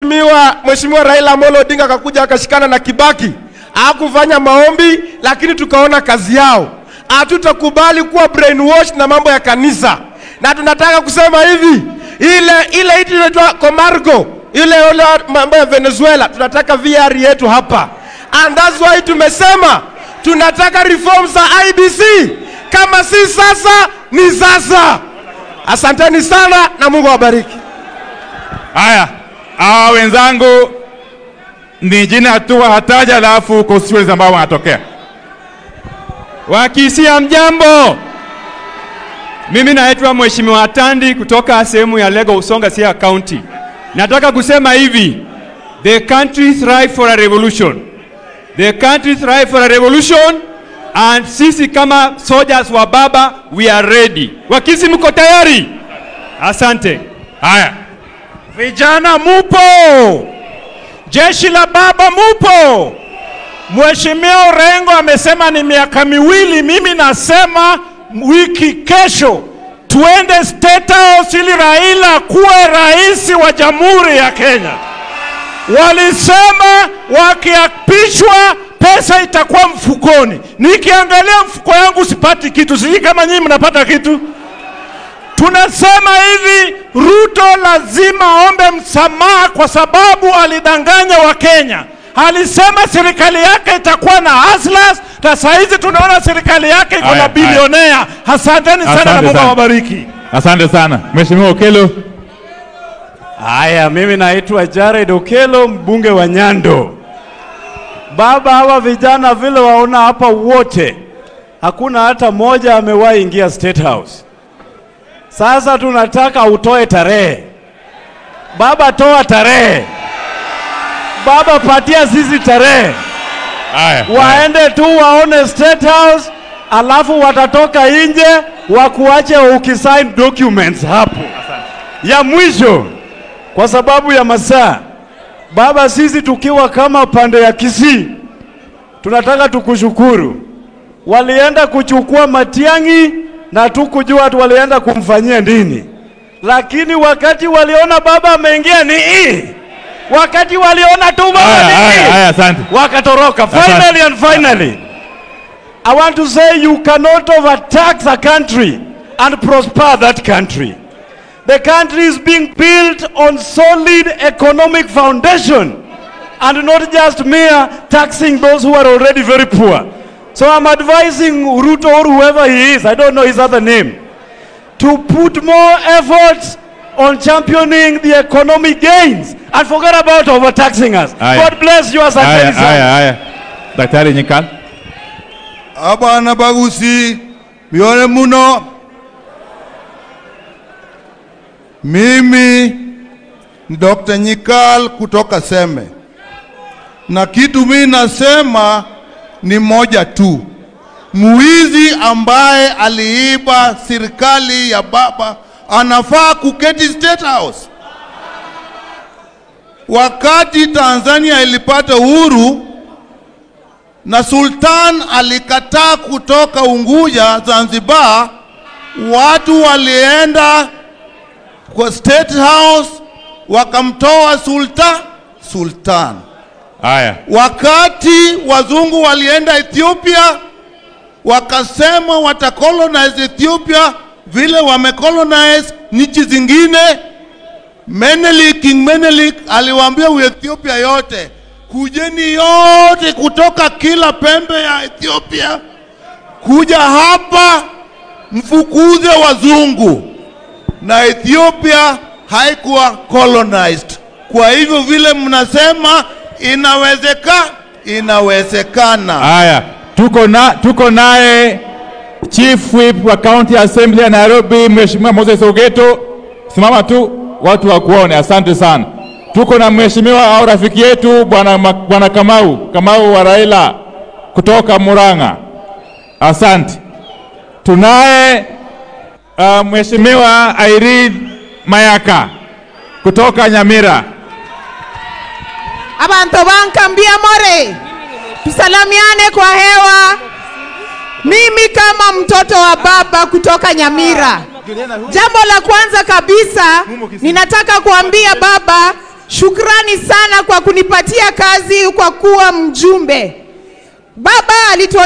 mheshimiwa mheshimiwa Raila Amolo Odinga akakuja akashikana na Kibaki, hakufanya maombi, lakini tukaona kazi yao. Hatutakubali kuwa brainwash na mambo ya kanisa, na tunataka kusema hivi, ile ile itu inaitwa Comarco, ile ile mambo ya Venezuela, tunataka VR yetu hapa, and that's why tumesema tunataka reform za IBC. Kama si sasa ni sasa. Asanteni sana na Mungu awabariki. Haya, hawa wenzangu ni jina hatua hataja, alafu constituencies ambao wanatokea. Wakisia mjambo, mimi naitwa Mheshimiwa Tandi kutoka sehemu ya Lego Usonga Siaya County. Nataka kusema hivi, the country thrive for a revolution. The country thrive for a revolution and sisi kama soldiers wa baba we are ready. Wakisi mko tayari? Asante. Haya, Vijana mupo, jeshi la baba mupo. Mheshimiwa Orengo amesema ni miaka miwili, mimi nasema wiki kesho tuende State House ili Raila kuwe rais wa Jamhuri ya Kenya. Walisema wakiapishwa pesa itakuwa mfukoni. Nikiangalia mfuko yangu sipati kitu, sijui kama nyinyi mnapata kitu. Tunasema hivi, Ruto lazima aombe msamaha kwa sababu alidanganya Wakenya. Alisema serikali yake itakuwa na hustlers, na saa hizi tunaona serikali yake iko Haya, na haya. bilionea. Asanteni sana na Asante Mungu sana. awabariki. asante sana Mheshimiwa Okelo. Haya, mimi naitwa Jared Okelo, mbunge wa Nyando. Baba, hawa vijana vile waona hapa wote, hakuna hata moja amewahi ingia State House. Sasa tunataka utoe tarehe. Baba, toa tarehe. Baba, patia sisi tarehe, Haya, haya. waende tu waone State House, alafu watatoka nje wakuache ukisign documents hapo. Ya mwisho, kwa sababu ya masaa, baba, sisi tukiwa kama pande ya Kisii tunataka tukushukuru. Walienda kuchukua Matiang'i na tukujua tu walienda kumfanyia nini, lakini wakati waliona baba ameingia ni hii, wakati waliona tu baba Haya, ni haya, hii haya, asante. wakatoroka. Asante. Finally and finally, I want to say you cannot overtax a country and prosper that country. The country is being built on solid economic foundation and not just mere taxing those who are already very poor. So I'm advising Ruto or whoever he is, I don't know his other name, to put more efforts on championing the economic gains and forget about overtaxing us. Aye. God bless you, Haya, asanteni sana. haya, haya. Daktari Nyikal. abana bagusi mione muno mimi ni Dr. Nyikal kutoka Seme, na kitu mimi nasema ni moja tu, mwizi ambaye aliiba serikali ya baba anafaa kuketi State House. Wakati Tanzania ilipata uhuru na Sultan alikataa kutoka Unguja Zanzibar, watu walienda kwa State House wakamtoa Sultan Sultan. Haya, Wakati wazungu walienda Ethiopia, wakasema watacolonize Ethiopia vile wamecolonize nchi zingine. Menelik, King Menelik aliwaambia Ethiopia yote, kujeni yote kutoka kila pembe ya Ethiopia kuja hapa mfukuze wazungu, na Ethiopia haikuwa colonized. Kwa hivyo vile mnasema inawezeka, inawezekana. haya. Tuko na tuko naye Chief Whip wa County Assembly ya Nairobi, Mheshimiwa Moses Ogeto. Simama tu watu wakuone. Asante sana. Tuko na mheshimiwa au rafiki yetu bwana Ma- bwana Kamau Kamau wa Raila kutoka Murang'a. Asante. Tunaye uh, mheshimiwa Irene Mayaka kutoka Nyamira. abantu bankambia more tusalamiane kwa hewa mimi kama mtoto wa baba kutoka nyamira jambo la kwanza kabisa ninataka kuambia baba shukrani sana kwa kunipatia kazi kwa kuwa mjumbe. Baba alito